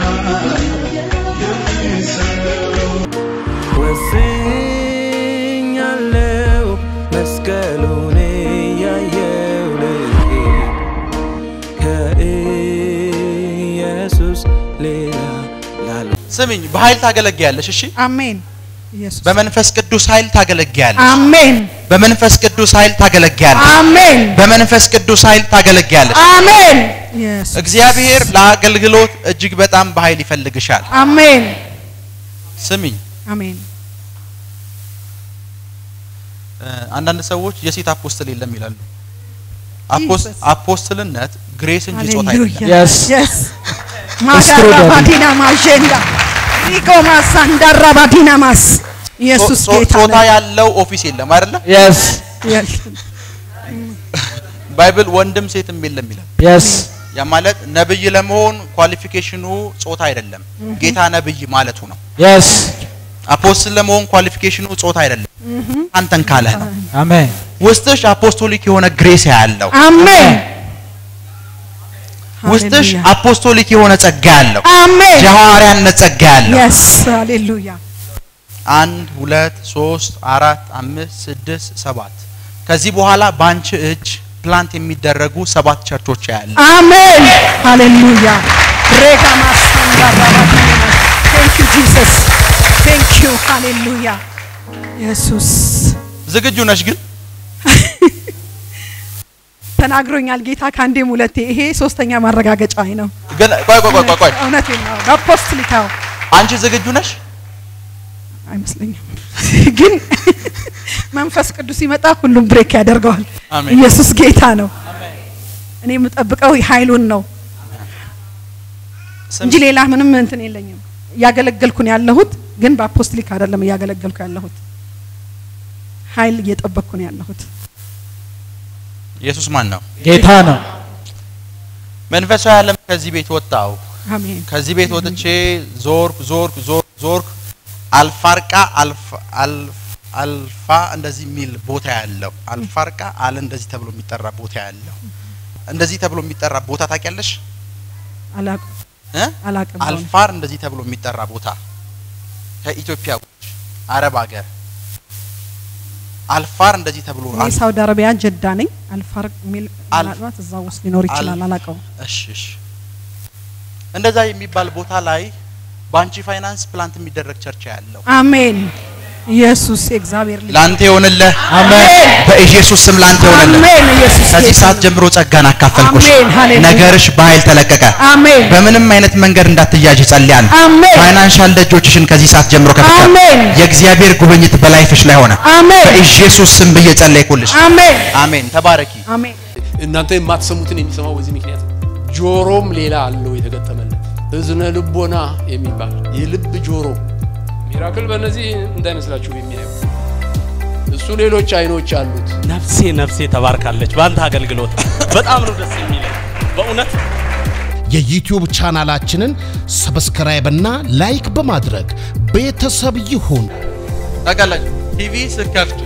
ወስኛለው መስቀሉን ያየው ልቤ ከኢየሱስ ሌላ ላለ ስሚኝ፣ በኃይል ታገለግያለሽ። እሺ፣ አሜን ኢየሱስ በመንፈስ ቅዱስ ኃይል ታገለግያለሽ። አሜን በመንፈስ ቅዱስ ኃይል ታገለግያለሽ። አሜን በመንፈስ ቅዱስ ኃይል ታገለግያለሽ። አሜን ኢየሱስ እግዚአብሔር ለአገልግሎት እጅግ በጣም በኃይል ይፈልግሻል። አሜን ስሚኝ፣ አሜን እ፣ አንዳንድ ሰዎች የሴት አፖስትል የለም ይላሉ። አፖስ- Jesus. አፖስትልነት ግሬስ እንጂ ጾታ አይደለም። ሃሌሉያ Yes. yes It's true, ማዳራ Daddy. ባዲና ማጀንዳ ሪቆ ማሳንዳራ ባዲና ማስ ኢየሱስ ጾ- ጌታ ጾታ ነው ያለው ኦፊስ የለም አይደለ? Yes. Yes. ባይብል ወንድም ሴትም የለም ይላል። Yes. ያ ማለት ነብይ ለመሆን ኳሊፊኬሽኑ ጾታ አይደለም፣ ጌታ ነብይ ማለቱ ነው። Yes. አፖስትል ለመሆን ኳሊፊኬሽኑ ጾታ አይደለም፣ አንተን ካለህ ነው። Amen. ውስጥሽ አፖስቶሊክ የሆነ ግሬስ ያለው አሜን ውስጥሽ ሃሌሉያ አፖስቶሊክ የሆነ ጸጋ ያለው አሜን የሐዋርያነት ጸጋ ያለው የስ ሃሌሉያ አንድ ሁለት ሶስት አራት አምስት ስድስት ሰባት ከዚህ በኋላ በአንቺ እጅ ፕላንት የሚደረጉ ሰባት ቸርቾች ያለ አሜን ሃሌሉያ ሬጋ ማሳንዳራ ባዲና ቴንክ ዩ ጂሰስ ቴንክ ዩ ሃሌሉያ ኢየሱስ ዝግጁ ነሽ ግን ተናግሮኛል ጌታ ከአንዴም ሁለቴ ይሄ ሶስተኛ ማረጋገጫ ነው ግን ቆይ ቆይ ቆይ ቆይ ቆይ እውነቴን ነው በአፖስትሊካው አንቺ ዝግጁ ነሽ አይመስለኝም ግን መንፈስ ቅዱስ ሲመጣ ሁሉም ብሬክ ያደርገዋል አሜን። ኢየሱስ ጌታ ነው እኔ የምጠብቀው ኃይሉን ነው እንጂ ሌላ ምንም እንትን የለኝም እያገለገልኩ ነው ያለሁት ግን በአፖስትሊክ አይደለም እያገለገልኩ ያለሁት ኃይል እየጠበቅኩ ነው ያለሁት ኢየሱስ ማን ነው ጌታ ነው። መንፈሳዊ ዓለም ከዚህ ቤት ወጣው አሜን ከዚህ ቤት ወጥቼ ዞርኩ ዞርኩ ዞርኩ ዞርኩ አልፋርቃ አልፋ- አልፍ- አልፋ እንደዚህ የሚል ቦታ ያለው አልፋርቃ አለ እንደዚህ ተብሎ የሚጠራ ቦታ ያለው እንደዚህ ተብሎ የሚጠራ ቦታ ታውቂያለሽ አላቅም እ? አላቅም አልፋር እንደዚህ ተብሎ የሚጠራ ቦታ ከኢትዮጵያ ውጭ አረብ ሀገር አልፋር እንደዚህ ተብሎ እኔ አል- ሳውዲ አረቢያ ጀዳ ነኝ አልፋር የሚል አል- ምናልባት እዛ ውስጥ ሊኖር ይችላል አል- አላውቀውም እሺ እሺ እንደዛ የሚባል ቦታ ላይ በአንቺ ፋይናንስ ፕላንት የሚደረግ ቸርች ያለው አሜን ኢየሱስ የእግዚአብሔር ልጅ ላንተ ይሆንልህ አሜን። በኢየሱስ ስም ላንተ ይሆንልህ አሜን ኢየሱስ ከዚህ ጌታ ሰዓት ነው። ጀምሮ ጸጋን አካፈልኩሽ አሜን፣ ሃሌሉያ። ነገርሽ በኃይል ተለቀቀ አሜን በምንም አይነት መንገድ እንዳትያዥ ጸልያለሁ አሜን ፋይናንሻል ደጆችሽን ከዚህ ሰዓት ጀምሮ ከፍቻለሁ አሜን የእግዚአብሔር ጉብኝት በላይፍሽ ላይ ሆነ አሜን በኢየሱስ ስም ብዬ ጸለይኩልሽ አሜን አሜን ተባረኪ አሜን እናንተ የማትሰሙትን የሚሰማው በዚህ ምክንያት ነው። ጆሮም ሌላ አለው የተገጠመለት እዝነ ልቦና የሚባል የልብ ጆሮ ሚራክል በእነዚህ እንዳይመስላችሁ የሚያየው እሱ ሌሎች አይኖች አሉት። ነፍሴ ነፍሴ ተባርካለች በአንተ አገልግሎት በጣም ነው ደስ የሚለኝ በእውነት የዩቲዩብ ቻናላችንን ሰብስክራይብ እና ላይክ በማድረግ ቤተሰብ ይሁን። ታውቃላችሁ ቲቪ ስከፍቱ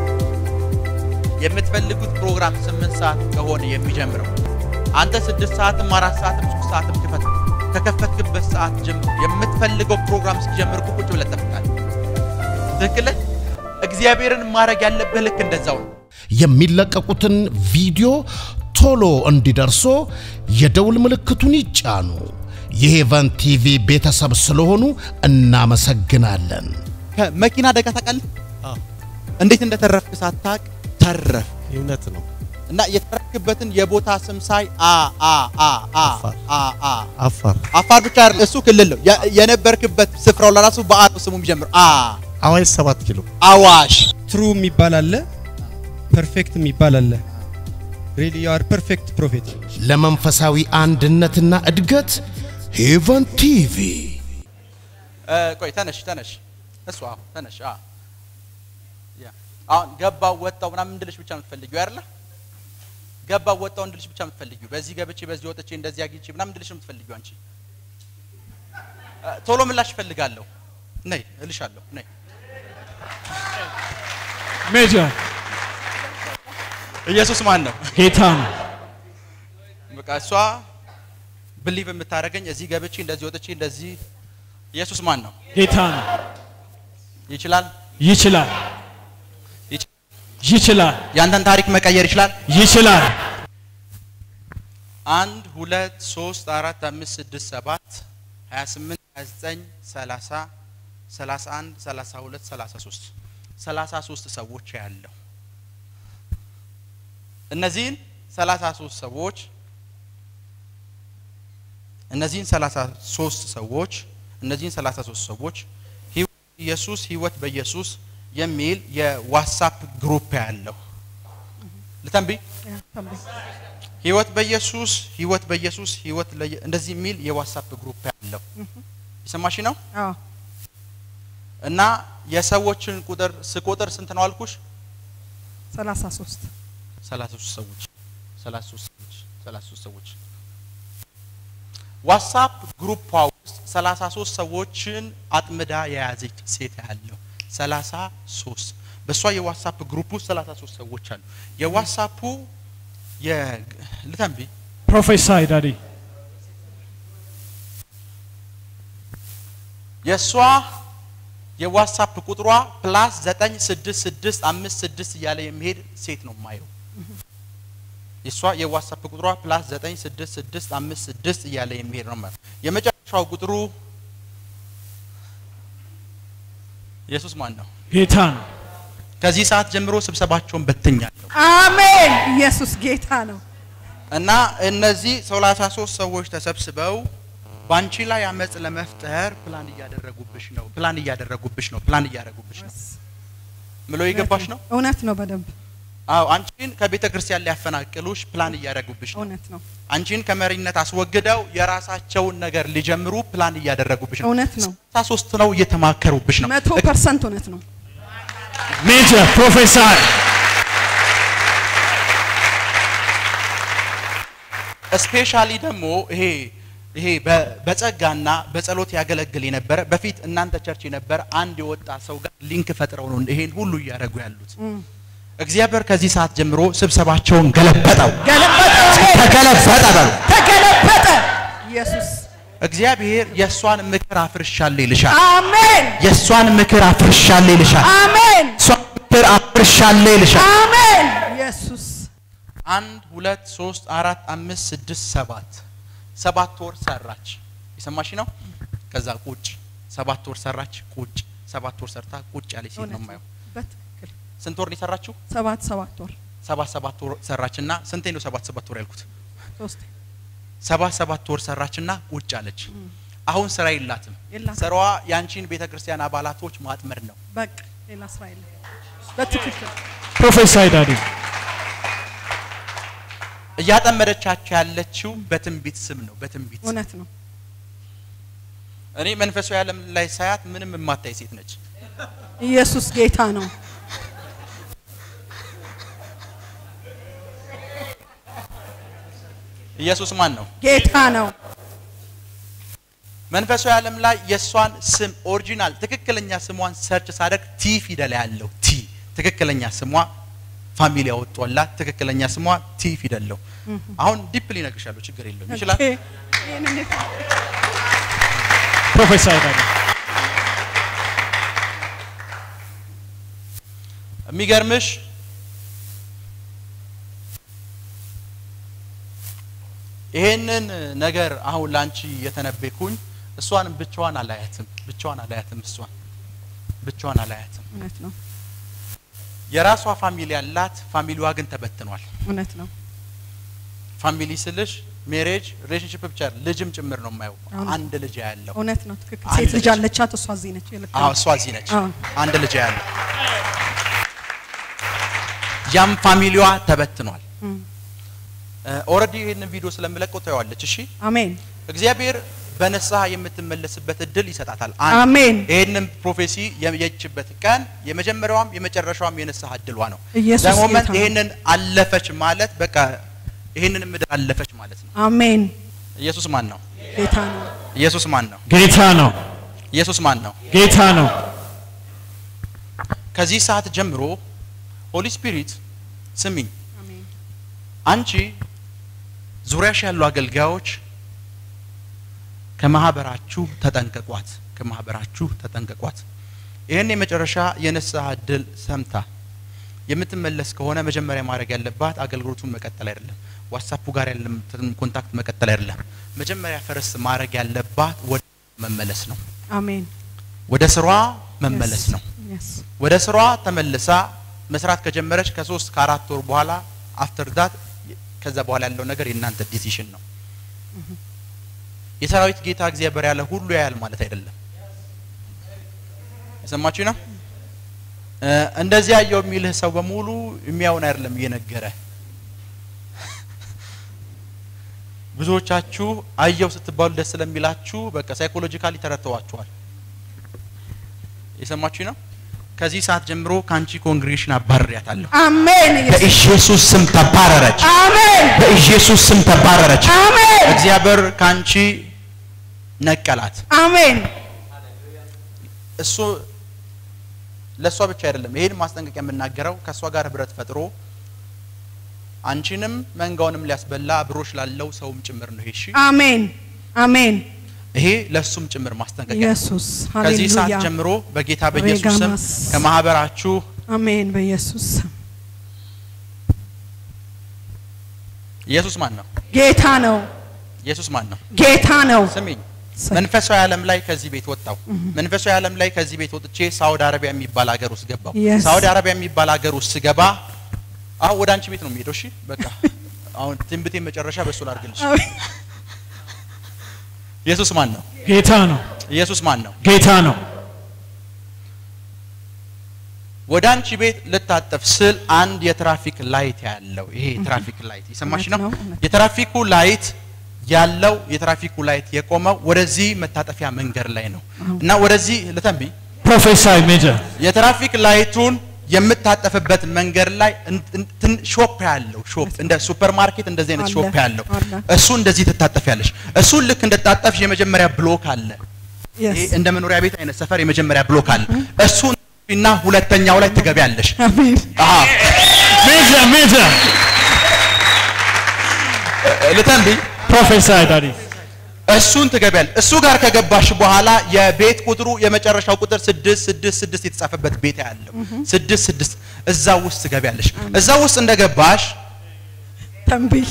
የምትፈልጉት ፕሮግራም ስምንት ሰዓት ከሆነ የሚጀምረው አንተ ስድስት ሰዓትም አራት ሰዓትም ሶስት ሰዓትም ክፈት ከከፈትክበት ሰዓት ጀምሮ የምትፈልገው ፕሮግራም እስኪጀምር እኮ ቁጭ ብለህ ትጠብቃለህ ትክክል ነህ? እግዚአብሔርን ማድረግ ያለብህ ልክ እንደዛው ነው የሚለቀቁትን ቪዲዮ ቶሎ እንዲደርሶ የደውል ምልክቱን ይጫኑ። የሄቨን ቲቪ ቤተሰብ ስለሆኑ እናመሰግናለን። ከመኪና አደጋ ታውቃለህ እንዴት እንደተረፍክ ሳታቅ ተረፍ እውነት ነው። እና የተረፍክበትን የቦታ ስም ሳይ አ አ አ አ አፋር። አ አ አፋር አፋር ብቻ አይደለም እሱ ክልል ነው የ- የነበርክበት ስፍራው ለራሱ በአ ነው ስሙ የሚጀምር አ አዋሽ ሰባት ኪሎ አዋሽ ትሩ የሚባል አለ፣ ፐርፌክት የሚባል አለ። ሪሊ ዩ አር ፐርፌክት ፕሮፌት። ለመንፈሳዊ አንድነትና እድገት ሄቨን ቲቪ እ፣ ቆይ ተነሽ ተነሽ እሱ አዎ ተነሽ አ ያ አሁን ገባው ወጣው ምናምን እንድልሽ ብቻ ነው የምትፈልጊው አይደለ ገባው ወጣው እንድልሽ ብቻ የምትፈልጊው በዚህ ገብቼ በዚህ ወጥቼ እንደዚህ አግኝቼ ምናምን እንድልሽ ነው የምትፈልጊው አንቺ እ፣ ቶሎ ምላሽ እፈልጋለሁ ነይ እልሻለሁ ነይ ሜጀር ኢየሱስ ማን ነው ጌታ ነው። በቃ እሷ ብሊቭ የምታደርገኝ እዚህ ገብቼ እንደዚህ ወጥቼ እንደዚህ ኢየሱስ ማን ነው? ጌታ ነው። ይችላል ይችላል ይች- ይችላል ያንተን ታሪክ መቀየር ይችላል። ይችላል። አንድ ሁለት ሶስት አራት አምስት ስድስት ሰባት ሀያ ስምንት ሀያ ዘጠኝ ሰላሳ ሰላሳ አንድ ሰላሳ ሁለት ሰላሳ ሶስት ሰላሳ ሶስት ሰዎች ያለው እነዚህን ሰላሳ ሶስት ሰዎች እነዚህን ሰላሳ ሶስት ሰዎች እነዚህን ሰላሳ ሶስት ሰዎች ህይወት ኢየሱስ ህይወት በኢየሱስ የሚል የዋትሳፕ ግሩፕ ያለው ልተንብይ ያ፣ ተንብይ። ህይወት በኢየሱስ ህይወት በኢየሱስ ህይወት ለየ- እንደዚህ የሚል የዋትሳፕ ግሩፕ ያለው የሰማሽ ነው። አዎ እና የሰዎችን ቁጥር ስቆጥር ስንት ነው አልኩሽ? ሰላሳ ሶስት ሰላሳ ሶስት ሰዎች ሰላሳ ሶስት ሰዎች ሰላሳ ሶስት ሰዎች ዋትሳፕ ግሩፕ ውስጥ ሰላሳ ሶስት ሰዎችን አጥምዳ የያዘች ሴት ያለው ሰላሳ ሶስት በእሷ የዋትሳፕ ግሩፕ ውስጥ ሰላሳ ሶስት ሰዎች አሉ። የዋትሳፑ ልተንቢ ፕሮፌሳይ ዳዲ የእሷ የዋትሳፕ ቁጥሯ ፕላስ ዘጠኝ ስድስት ስድስት አምስት ስድስት እያለ የሚሄድ ሴት ነው የማየው። የእሷ የዋትሳፕ ቁጥሯ ፕላስ ዘጠኝ ስድስት ስድስት አምስት ስድስት እያለ የሚሄድ ነው የማየው። የመጨረሻው ቁጥሩ ኢየሱስ ማን ነው? ጌታ ነው። ከዚህ ሰዓት ጀምሮ ስብሰባቸውን በትኛለሁ አሜን። ኢየሱስ ጌታ ነው። እና እነዚህ ሰላሳ ሶስት ሰዎች ተሰብስበው በአንቺ ላይ አመፅ ለመፍጠር ፕላን እያደረጉብሽ ነው፣ ፕላን እያደረጉብሽ ነው፣ ፕላን እያደረጉብሽ ነው ምሎ የገባሽ ነው። እውነት ነው። በደንብ አዎ አንቺን ከቤተ ክርስቲያን ሊያፈናቅሉሽ ፕላን እያደረጉብሽ ነው። እውነት ነው። አንቺን ከመሪነት አስወግደው የራሳቸውን ነገር ሊጀምሩ ፕላን እያደረጉብሽ ነው። እውነት ነው። ስልሳ ሶስት ነው እየተማከሩብሽ ነው። መቶ ፐርሰንት እውነት ነው። ሜጀር ፕሮፌሳይ ስፔሻሊ ደግሞ ይሄ ይሄ በ- በጸጋና በጸሎት ያገለግል የነበረ በፊት እናንተ ቸርች የነበረ አንድ የወጣ ሰው ጋር ሊንክ ፈጥረው ነው ይሄን ሁሉ እያደረጉ ያሉት። እግዚአብሔር ከዚህ ሰዓት ጀምሮ ስብሰባቸውን ገለበጠው፣ ገለበጠ፣ ተገለበጠ በሉ። ተገለበጠ። ኢየሱስ እግዚአብሔር የእሷን ምክር አፍርሻለሁ ይልሻል። አሜን፣ የእሷን ምክር አፍርሻለሁ ይልሻል። አሜን፣ የእሷን ምክር አፍርሻለሁ ይልሻል። አሜን። ኢየሱስ አንድ ሁለት ሶስት አራት አምስት ስድስት ሰባት ሰባት ወር ሰራች። የሰማሽ ነው። ከዛ ቁጭ ሰባት ወር ሰራች፣ ቁጭ ሰባት ወር ሰርታ ቁጭ ያለች ሴት ነው እውነት የማየው። ነው። በትክክል ስንት ወር ነው የሰራችው? ሰባት ሰባት ወር ሰባት ሰባት ወር ሰራችና ስንቴ ነው ሰባት ሰባት ወር ያልኩት? ሶስት ሰባት ሰባት ወር ሰራችና ቁጭ አለች። አሁን ስራ የላትም። የላትም። ስራዋ የአንቺን ቤተ ክርስቲያን አባላቶች ማጥመድ ነው። በቃ ሌላ ስራ የለም። በትክክል ፕሮፌሳይ ዳዲ እያጠመደቻቸው ያለችው በትንቢት ስም ነው። በትንቢት ስም እውነት ነው። እኔ መንፈሳዊ ዓለም ላይ ሳያት ምንም የማታይ ሴት ነች። ኢየሱስ ጌታ ነው። ኢየሱስ ማን ነው? ጌታ ነው። መንፈሳዊ ዓለም ላይ የእሷን ስም ኦሪጂናል ትክክለኛ ስሟን ሰርች ሳደርግ ቲ ፊደል ያለው ቲ ትክክለኛ ስሟ ፋሚሊ ያወጣላት ትክክለኛ ስሟ ቲ ፊደል ነው። አሁን ዲፕሊ እነግርሻለሁ፣ ችግር የለውም ይችላል። ኦኬ። ይህን እንዴት ፕሮፌሳይ ዳዲ የሚገርምሽ ይሄንን ነገር አሁን ላንቺ የተነበይኩኝ እሷን ብቻዋን አላያትም፣ ብቻዋን አላያትም፣ እሷን ብቻዋን አላያትም። እውነት ነው። የራሷ ፋሚሊ ያላት፣ ፋሚሊዋ ግን ተበትኗል። እውነት ነው። ፋሚሊ ስልሽ ሜሬጅ ሪሌሽንሽፕ ብቻ አይደለም፣ ልጅም ጭምር ነው የማየው። አሁን- አንድ ልጅ ያለው እውነት ነው። ትክክል። አንድ ሴት ልጅ ልጅ። አለቻት፣ እሷ እዚህ ነች። ልክ አዎ ነው። እሷ እዚህ ነች። አዎ። አንድ ልጅ ያለው ያም ፋሚሊዋ ተበትኗል። እም። ኦልሬዲ ይህንን ቪዲዮ ስለምለቀው ታየዋለች። እሺ አሜን እግዚአብሔር በንስሐ የምትመለስበት እድል ይሰጣታል። አንድ አሜን። ይህንን ፕሮፌሲ የየችበት ቀን የመጀመሪያዋም የመጨረሻዋም የንስሐ እድሏ ነው። ኢየሱስ ለሞመንት ጌታ ነው። ይህንን አለፈች ማለት በቃ ይህንን ምድር አለፈች ማለት ነው። አሜን። ኢየሱስ ማን ነው? ጌታ ነው። ኢየሱስ ማን ነው? ጌታ ነው። ኢየሱስ ማን ነው? ጌታ ነው። ከዚህ ሰዓት ጀምሮ ሆሊ ስፒሪት ስሚኝ፣ አሜን። አንቺ ዙሪያሽ ያሉ አገልጋዮች ከማህበራችሁ ተጠንቀቋት፣ ከማህበራችሁ ተጠንቀቋት። ይህን የመጨረሻ የንስሐ እድል ሰምታ የምትመለስ ከሆነ መጀመሪያ ማድረግ ያለባት አገልግሎቱን መቀጠል አይደለም፣ ዋትሳፑ ጋር ያለም ኮንታክት መቀጠል አይደለም። መጀመሪያ ፈረስ ማድረግ ያለባት ወደ መመለስ ነው። አሜን ወደ ስሯ መመለስ ነው። Yes. ወደ ስሯ ተመልሳ መስራት ከጀመረች ከሶስት ከአራት ወር በኋላ አፍተር ዳት ከዛ በኋላ ያለው ነገር የእናንተ ዲሲሽን ነው። የሰራዊት ጌታ እግዚአብሔር ያለ ሁሉ ያያል ማለት አይደለም። የሰማችሁ ነው። እ፣ እንደዚህ ያየው የሚልህ ሰው በሙሉ የሚያውን አይደለም እየነገረ ብዙዎቻችሁ አየው ስትባሉ ደስ ስለሚላችሁ በቃ ሳይኮሎጂካሊ ተረድተዋችኋል። የሰማችሁ ነው። ከዚህ ሰዓት ጀምሮ ከአንቺ ኮንግሬሽን አባርሪያታለሁ። አሜን ኢየሱስ በኢየሱስ ስም ተባረረች። አሜን በኢየሱስ ስም ተባረረች። አሜን እግዚአብሔር ከአንቺ ነቀላት። አሜን እሱ ለእሷ ብቻ አይደለም ይሄን ማስጠንቀቂያ የምናገረው ከእሷ ጋር ህብረት ፈጥሮ አንቺንም መንጋውንም ሊያስበላ አብሮሽ ላለው ሰውም ጭምር ነው። ይሄ እሺ፣ አሜን አሜን ይሄ ለእሱም ጭምር ማስጠንቀቂያ ነው። ኢየሱስ ከዚህ ሰዓት ሃሌሉያ ጀምሮ በጌታ በኢየሱስ ስም ሬጋማስ። ከማህበራችሁ አሜን በኢየሱስ ስም ኢየሱስ ማን ነው? ጌታ ነው ኢየሱስ ማን ነው? ጌታ ነው ስሚኝ መንፈሳዊ ዓለም ላይ ከዚህ ቤት ወጣው። መንፈሳዊ ዓለም ላይ ከዚህ ቤት ወጥቼ ሳውዲ አረቢያ የሚባል ሀገር ውስጥ ገባው። Yes. ሳውዲ አረቢያ የሚባል ሀገር ውስጥ ስገባ አሁን ወደ አንቺ ቤት ነው የሚሄደው። እሺ በቃ አሁን ትንብቴ መጨረሻ በእሱ ላድርግልሽ። አሜን ኢየሱስ ማን ነው? ጌታ ነው። ኢየሱስ ማን ነው? ጌታ ነው። ወደ አንቺ ቤት ልታጠፍ ስል አንድ የትራፊክ ላይት ያለው ይሄ የትራፊክ ላይት የሰማሽ እውነት ነው። ነው፣ እውነት የትራፊኩ ላይት ያለው የትራፊኩ ላይት የቆመው ወደዚህ መታጠፊያ መንገድ ላይ ነው እና ወደዚህ ልተንቢ ፕሮፌሳይ ሜጀር የትራፊክ ላይቱን የምታጠፍበት መንገድ ላይ እን- እንትን ሾፕ ያለው ሾፕ እንደ ሱፐር ማርኬት እንደዚህ አይነት አለ፣ ሾፕ ያለው አለ። እሱ እንደዚህ ትታጠፊያለሽ። እሱን ልክ እንደታጠፍሽ የመጀመሪያ ብሎክ አለ። Yes. ይሄ እንደ መኖሪያ ቤት አይነት ሰፈር የመጀመሪያ ብሎክ አለ። እሱን እና ሁለተኛው ላይ ትገቢያለሽ። አሜን አሃ ሜጀር ሜጀር ልተንቢ ፕሮፌሳይ ዳዲ እሱን ትገቢያለሽ። እሱ ጋር ከገባሽ በኋላ የቤት ቁጥሩ የመጨረሻው ቁጥር ስድስት ስድስት ስድስት የተጻፈበት ቤት ያለው ስድስት ስድስት እዛ ውስጥ ትገቢያለሽ። እዛ ውስጥ እንደገባሽ ተንብይ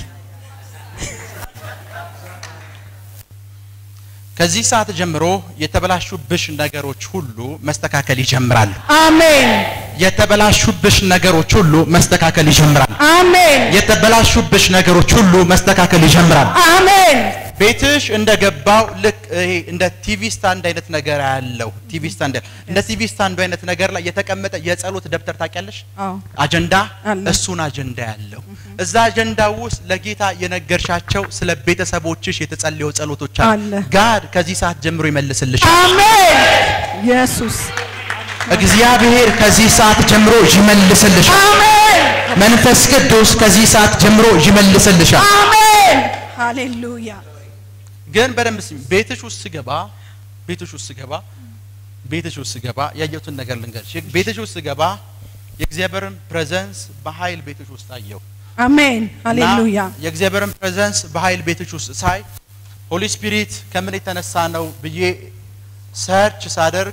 ከዚህ ሰዓት ጀምሮ የተበላሹብሽ ነገሮች ሁሉ መስተካከል ይጀምራሉ። አሜን የተበላሹብሽ ነገሮች ሁሉ መስተካከል ይጀምራሉ። አሜን የተበላሹብሽ ነገሮች ሁሉ መስተካከል ይጀምራሉ። አሜን ቤትሽ እንደገባው ልክ ይሄ እንደ ቲቪ ስታንድ አይነት ነገር ያለው ቲቪ ስታንድ እንደ ቲቪ ስታንዱ አይነት ነገር ላይ የተቀመጠ የጸሎት ደብተር ታውቂያለሽ? አዎ አጀንዳ አለ። እሱን አጀንዳ ያለው እዛ አጀንዳ ውስጥ ለጌታ የነገርሻቸው ስለ ቤተሰቦችሽ የተጸለየው ጸሎቶች አሉ። አለ። ጋድ ከዚህ ሰዓት ጀምሮ ይመልስልሻል። አሜን ኢየሱስ እግዚአብሔር ከዚህ ሰዓት ጀምሮ ይመልስልሻል። አሜን መንፈስ ቅዱስ ከዚህ ሰዓት ጀምሮ ይመልስልሻል። አሜን ሃሌሉያ ግን በደንብ ስሚ። ቤትሽ ውስጥ ስገባ ቤትሽ ውስጥ ስገባ ቤትሽ ውስጥ ስገባ ያየሁትን ነገር ልንገርሽ። ቤትሽ ውስጥ ስገባ የእግዚአብሔርን ፕሬዘንስ በኃይል ቤትሽ ውስጥ አየሁ። አሜን እና ሃሌሉያ የእግዚአብሔርን ፕሬዘንስ በኃይል ቤትሽ ውስጥ ሳይ ሆሊ ስፒሪት ከምን የተነሳ ነው ብዬ ሰርች ሳደርግ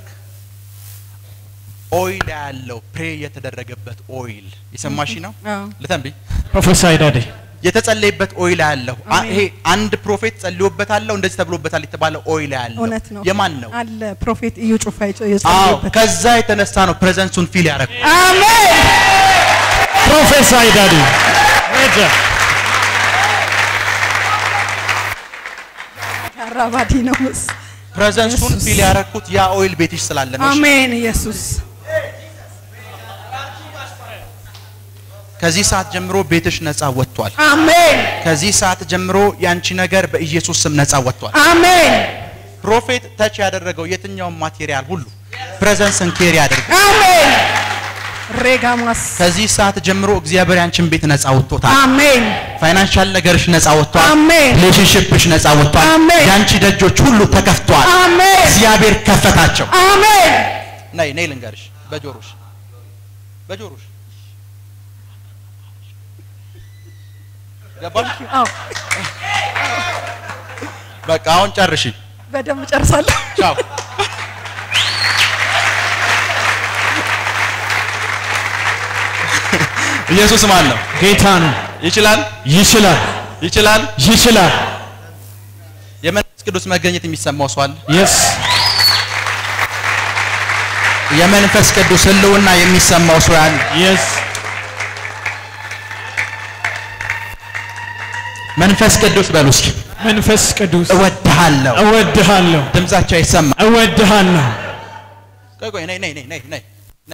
ኦይል ያለው ፕሬ የተደረገበት ኦይል የሰማሽ ነው። አዎ ልተንብይ ፕሮፌሳይ ዳዲ የተጸለየበት ኦይል ያለው አ- አሜን። ይሄ አንድ ፕሮፌት ጸልዮበታለሁ እንደዚህ ተብሎበታል የተባለ ኦይል ያለው እውነት ነው የማን ነው? አለ ፕሮፌት እዩ ጩፋ የጸ- አዎ የጸለየበት ከዛ የተነሳ ነው ፕሬዘንሱን ፊል ያደረግ አሜን ፕሮፌሳይ ዳዲ ሜጀር አራባዲ ነው ምስ ፕሬዘንሱን ኢየሱስ። ፊል ያደረግኩት ያ ኦይል ቤትሽ ስላለ ነው። እሺ? አሜን ኢየሱስ ከዚህ ሰዓት ጀምሮ ቤትሽ ነፃ ወጥቷል። አሜን ከዚህ ሰዓት ጀምሮ ያንቺ ነገር በኢየሱስ ስም ነፃ ወጥቷል። አሜን ፕሮፌት ተች ያደረገው የትኛውም ማቴሪያል ሁሉ ፕሬዘንስን ኬር ያደርግ። አሜን ሬጋማስ ከዚህ ሰዓት ጀምሮ እግዚአብሔር ያንቺን ቤት ነፃ ወጥቶታል። አሜን ፋይናንሻል ነገርሽ ነፃ ወጥቷል። አሜን ሪሌሽንሽፕሽ ነፃ ወጥቷል። አሜን። ያንቺ ደጆች ሁሉ ተከፍተዋል። አሜን እግዚአብሔር ከፈታቸው። አሜን ነይ ነይ ልንገርሽ፣ በጆሮሽ በጆሮሽ ገባሽ? አዎ በቃ አሁን ጨርሺ። በደንብ ጨርሳለሁ። ቻው። ኢየሱስ ማን ነው? ጌታ ነው። ይችላል፣ ይችላል፣ ይችላል። ይችላል። የመንፈስ ቅዱስ መገኘት የሚሰማው ሰው አለ? የስ የመንፈስ ቅዱስ ህልውና የሚሰማው ሰው አለ? የስ መንፈስ ቅዱስ በሉ እስኪ። መንፈስ ቅዱስ እወድሃለሁ። እወድሃለሁ፣ ድምጻቸው አይሰማ። እወድሃለሁ። ቆይ ቆይ፣ ነይ ነይ ነይ ነይ ነይ።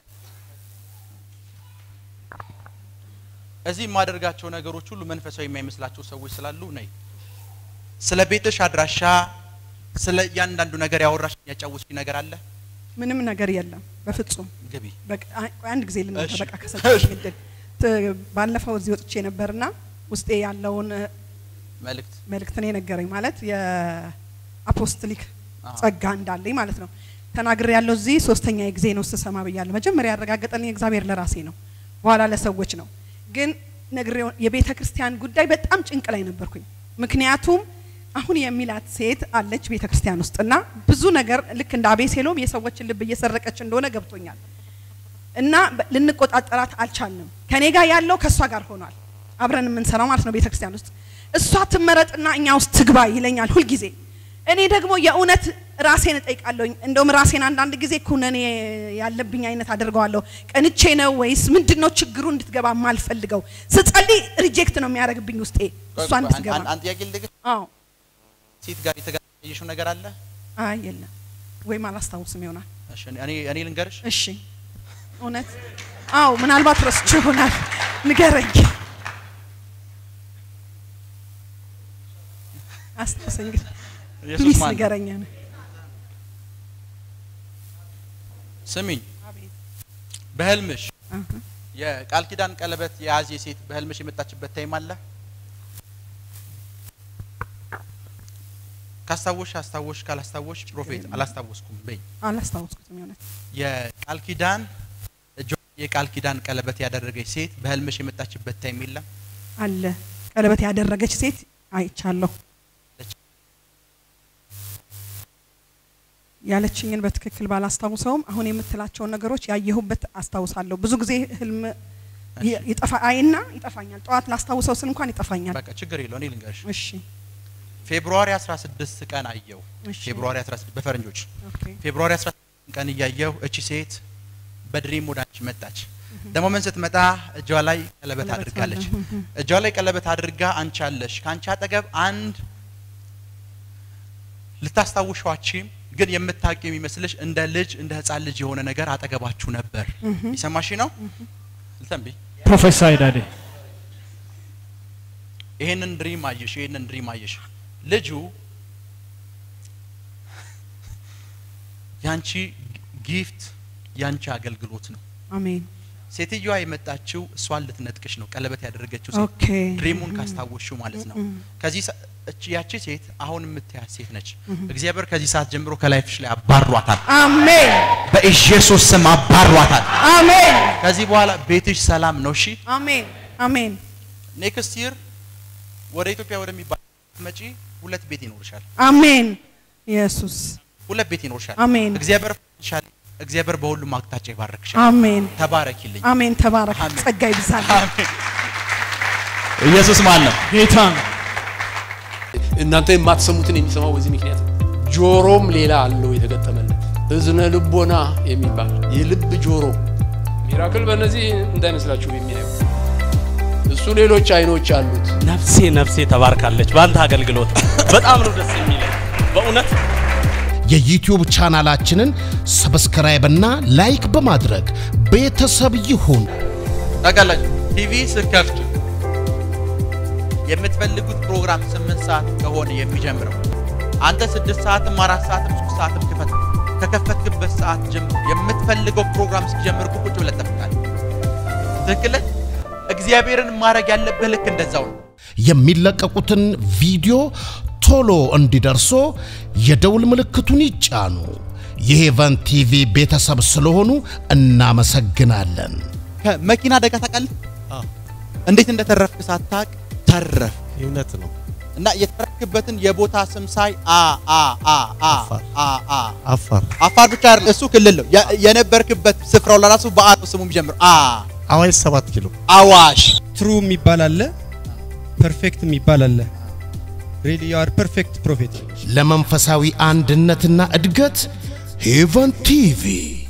እዚህ የማደርጋቸው ነገሮች ሁሉ መንፈሳዊ የማይመስላቸው ሰዎች ስላሉ ነይ። ስለ ቤትሽ አድራሻ፣ ስለ እያንዳንዱ ነገር ያወራሽ ያጫወትሽ ነገር አለ? ምንም ነገር የለም በፍጹም። ግቢ። በቃ አይ- ቆይ አንድ ጊዜ ልናገር እሺ። በቃ ከሰጠኝ እድል ት- ባለፈው እዚህ ወጥቼ ነበርና ውስጤ ያለውን እ፣ መልእክት መልእክት ነው የነገረኝ ማለት የአፖስትሊክ አዎ። ጸጋ እንዳለኝ ማለት ነው ተናግሬ ያለው እዚህ ሶስተኛ ጊዜ ነው ስሰማ ብያለሁ። መጀመሪያ ያረጋገጠልኝ እግዚአብሔር ለራሴ ነው፣ በኋላ ለሰዎች ነው። ግን ነግሬው የቤተ ክርስቲያን ጉዳይ በጣም ጭንቅ ላይ ነበርኩኝ። ምክንያቱም አሁን የሚላት ሴት አለች ቤተ ክርስቲያን ውስጥ እና ብዙ ነገር ልክ እንደ አቤሴሎም የሰዎችን ልብ እየሰረቀች እንደሆነ ገብቶኛል። እና በ- ልንቆጣጠራት አልቻልንም። ከኔ ጋር ያለው ከእሷ ጋር ሆኗል። አብረን የምንሰራው ማለት ነው ቤተ ክርስቲያን ውስጥ እሷ ትመረጥና እኛ ውስጥ ትግባ ይለኛል ሁልጊዜ። እኔ ደግሞ የእውነት ራሴን እጠይቃለሁኝ። እንደውም ራሴን አንዳንድ ጊዜ ኩነኔ ያለብኝ አይነት አደርገዋለሁ። ቀንቼ ነው ወይስ ምንድን ነው ችግሩ እንድትገባ የማልፈልገው? ስጸልይ ሪጀክት ነው የሚያደርግብኝ ውስጤ እሷ እንድትገባ። አንድ ጥያቄ ልጠይቅሽ። አዎ ሴት ጋር የተገናኘሽው ነገር አለ? አይ የለም ወይም አላስታውስም ይሆናል። እሺ፣ እኔ እኔ ልንገርሽ። እሺ እውነት አዎ ምናልባት ረስቼ ይሆናል። ንገረኝ። አስታውሰኝ ግን ኢየሱስ ፕሊስ ማን ነው? ንገረኝ። ስሚኝ፣ በህልምሽ አሃ። የቃል ኪዳን ቀለበት የያዘ ሴት በህልምሽ የመጣችበት ታይም አለ? ካስታወሽ አስታወሽ፣ ካላስታወሽ ፕሮፌት አላስታወስኩም በይ። አላስታወስኩትም የእውነት የቃል ኪዳን እጇ የቃል ኪዳን ቀለበት ያደረገች ሴት በህልምሽ የመጣችበት ታይም የለም? አለ ቀለበት ያደረገች ሴት አይቻለሁ። ያለችኝን በትክክል ባላስታውሰውም አሁን የምትላቸውን ነገሮች ያየሁበት አስታውሳለሁ። ብዙ ጊዜ ህልም ይ- ይጠፋ አይና ይጠፋኛል። ጠዋት ላስታውሰው ስል እንኳን ይጠፋኛል። በቃ ችግር የለው እኔ ልንገርሽ። እሺ ፌብሩዋሪ 16 ቀን አየው። እሺ። ፌብሩዋሪ 16 በፈረንጆች ኦኬ ፌብሩዋሪ 16 ቀን እያየው እቺ ሴት በድሪም ወደ አንቺ መጣች። ደግሞ ምን ስትመጣ እጇ ላይ ቀለበት ቀለበት አድርጋለች። አለ። እህ። እጇ ላይ ቀለበት አድርጋ አንቺ አለሽ። ከአንቺ አጠገብ አንድ ልታስታውሿችም ግን የምታውቂው የሚመስልሽ እንደ ልጅ እንደ ህፃን ልጅ የሆነ ነገር አጠገባችሁ ነበር። ይሰማሽ ነው ልተንብይ ፕሮፌሳይ ዳዴ ይሄንን ድሪም አየሽ፣ ይሄንን ድሪም አየሽ። ልጁ ያንቺ ጊፍት ያንቺ አገልግሎት ነው። አሜን ሴትዮዋ የመጣችው እሷን ልትነጥቅሽ ነው። ቀለበት ያደረገችው ሴት ኦኬ ድሪሙን ካስታወሽው ማለት ነው። ከዚህ ሰ- እቺ ያቺ ሴት አሁን የምታያት ሴት ነች። እግዚአብሔር ከዚህ ሰዓት ጀምሮ ከላይፍሽ ላይ አባሯታል። አሜን በኢየሱስ ስም አባሯታል። አሜን ከዚህ በኋላ ቤትሽ ሰላም ነው። እሺ አሜን አሜን ኔክስት ይር ወደ ኢትዮጵያ ወደሚባል መጪ ሁለት ቤት ይኖርሻል። አሜን ኢየሱስ ሁለት ቤት ይኖርሻል። አሜን እግዚአብሔር ይሻል። እግዚአብሔር በሁሉም አቅጣጫ ይባርክሻል። አሜን ተባረኪልኝ። አሜን ተባረክ አሜን። ጸጋ ይብዛል አሜን። ኢየሱስ ማን ነው? ጌታ ነው። እናንተ የማትሰሙትን የሚሰማው በዚህ ምክንያት ነው። ጆሮም ሌላ አለው የተገጠመለት እዝነ ልቦና የሚባል የልብ ጆሮ ሚራክል በእነዚህ እንዳይመስላችሁ የሚያየው እሱ ሌሎች አይኖች አሉት። ነፍሴ ነፍሴ ተባርካለች በአንተ አገልግሎት። በጣም ነው ደስ የሚለኝ በእውነት የዩቲዩብ ቻናላችንን ሰብስክራይብና ላይክ በማድረግ ቤተሰብ ይሁን። ታውቃላችሁ ቲቪ ስከፍቱ የምትፈልጉት ፕሮግራም ስምንት ሰዓት ከሆነ የሚጀምረው አንተ ስድስት ሰዓትም አራት ሰዓትም ሶስት ሰዓትም ክፈት። ከከፈትክበት ሰዓት ጀምሮ የምትፈልገው ፕሮግራም እስኪጀምር እኮ ቁጭ ብለህ ትጠብቃለህ። ትክክል ነህ? እግዚአብሔርን ማድረግ ያለብህ ልክ እንደዛው ነው። የሚለቀቁትን ቪዲዮ ቶሎ እንዲደርሶ የደውል ምልክቱን ይጫኑ። የሄቨን ቲቪ ቤተሰብ ስለሆኑ እናመሰግናለን። ከመኪና አደጋ ታውቃለህ? እንዴት እንደተረፍክ ሳታውቅ ተረፍ። እውነት ነው። እና የተረክበትን የቦታ ስም ሳይ አ አ አ አ አፋር። አ አ አፋር አፋር ብቻ አይደለም እሱ ክልል ነው። የ- የነበርክበት ስፍራው ለራሱ በአ ነው ስሙ የሚጀምር አ አዋሽ ሰባት ኪሎ አዋሽ ትሩ የሚባል አለ፣ ፐርፌክት የሚባል አለ። ሪሊ ዩ አር ፐርፌክት ፕሮፌት ለመንፈሳዊ አንድነትና እድገት ሄቨን ቲቪ